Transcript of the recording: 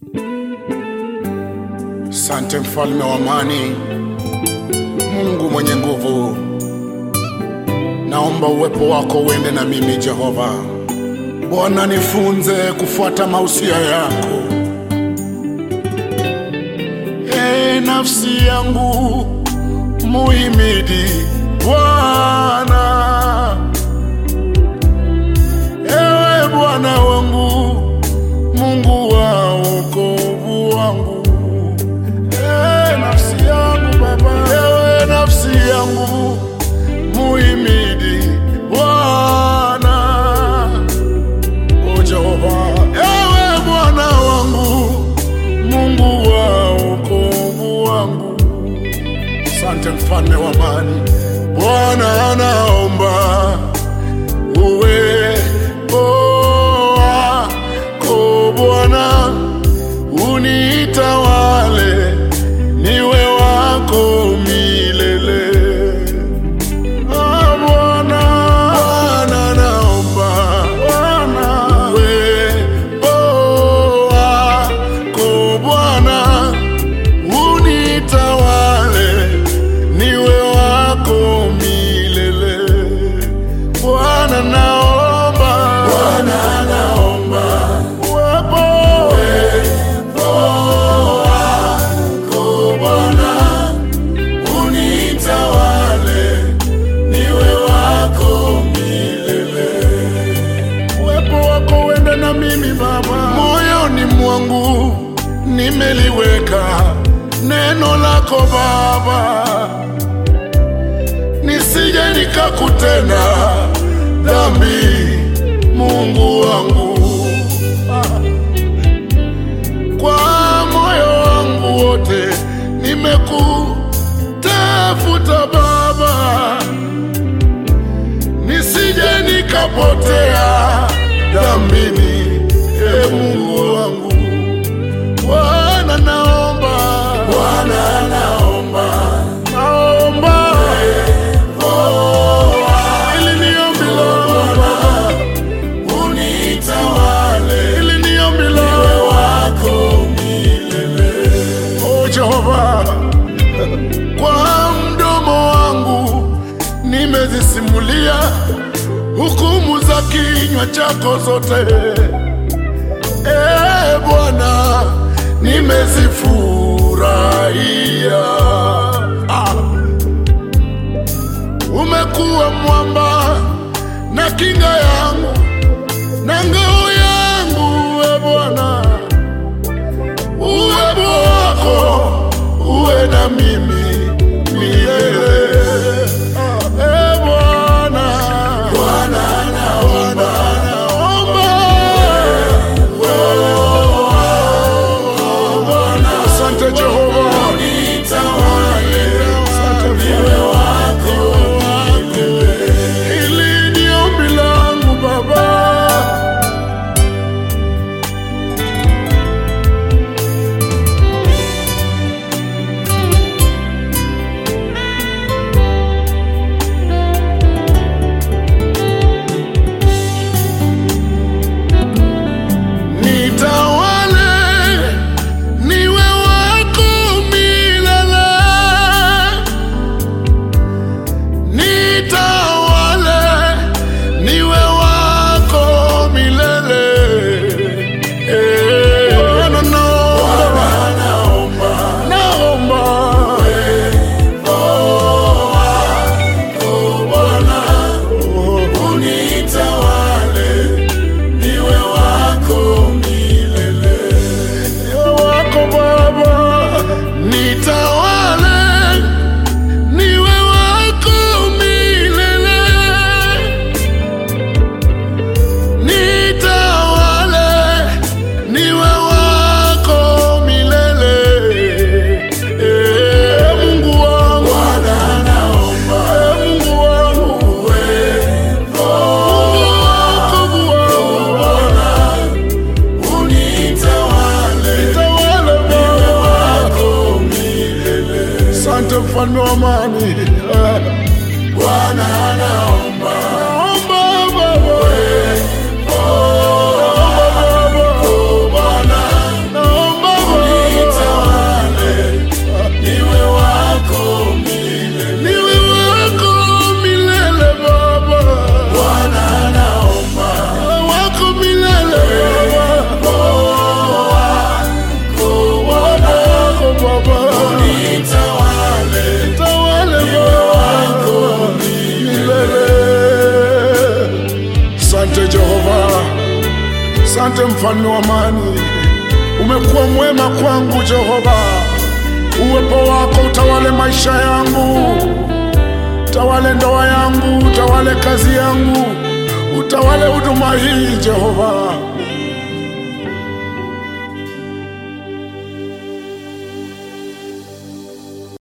Sante mfalme wa amani, Mungu mwenye nguvu, naomba uwepo wako uende na mimi Jehova. Bwana, nifunze kufuata mausia yako. E nafsi yangu muhimidi Bwana. Ewe Bwana wangu, Mungu wa wokovu wangu. Ewe nafsi yangu Baba, ewe nafsi yangu muhimidi Bwana. O Jehova, ewe Bwana wangu, Mungu wa wokovu wangu. Asante mfalme wa amani, Bwana anaomba uwepo wako Bwana unitawale, niwe wako milele. Ah, Bwana, Bwana naomba uwepo wako Bwana unitawale, niwe wako milele. Bwana naomba, Bwana naomba uwepo wako Bwana unitawale, niwe wako milele. Uwepo wako uende na mimi Baba, moyoni mwangu nimeliweka neno lako Baba, nisije nikakutenda dhambi, Mungu wangu kwa moyo wangu wote nimekutafuta Baba, nisije nikapotea dhambini, e Mungu wangu. Bwana naomba, Bwana naomba, naomba ili ni ombi langu Baba, unitawale, ili ni ombi langu wako milele. O Jehova, kwa mdomo wangu nimezisimulia hukumu za kinywa chako zote. E Bwana, nimezifurahia. Ah. Umekuwa mwamba na kinga yangu na ngao yangu, e Bwana, uwepo wako uwe na mimi milele. E Bwana, Bwana naomba, naomba Asante Jehova, Asante niwe wako Hili ni ombi langu Baba. Nitawale niwe wako milele, nitawale niwe wako milele. Eh, Bwana naomba, naomba unitawale niwe wako milele, niwe wako Baba, nitawale niwe wako milele, nitawale niwe wako milele. Eh, Mungu wangu, Bwana naomba, Mungu wangu, uwepo wako Bwana unitawale, nitawale niwe wako milele. Asante mfalme wa amani, Bwana naomba, naomba Baba, naomba Baba, Bwana naomba Asante mfalme wa amani, umekuwa mwema kwangu Jehova. Uwepo wako utawale maisha yangu, utawale ndoa yangu, utawale kazi yangu, utawale huduma hii Jehova.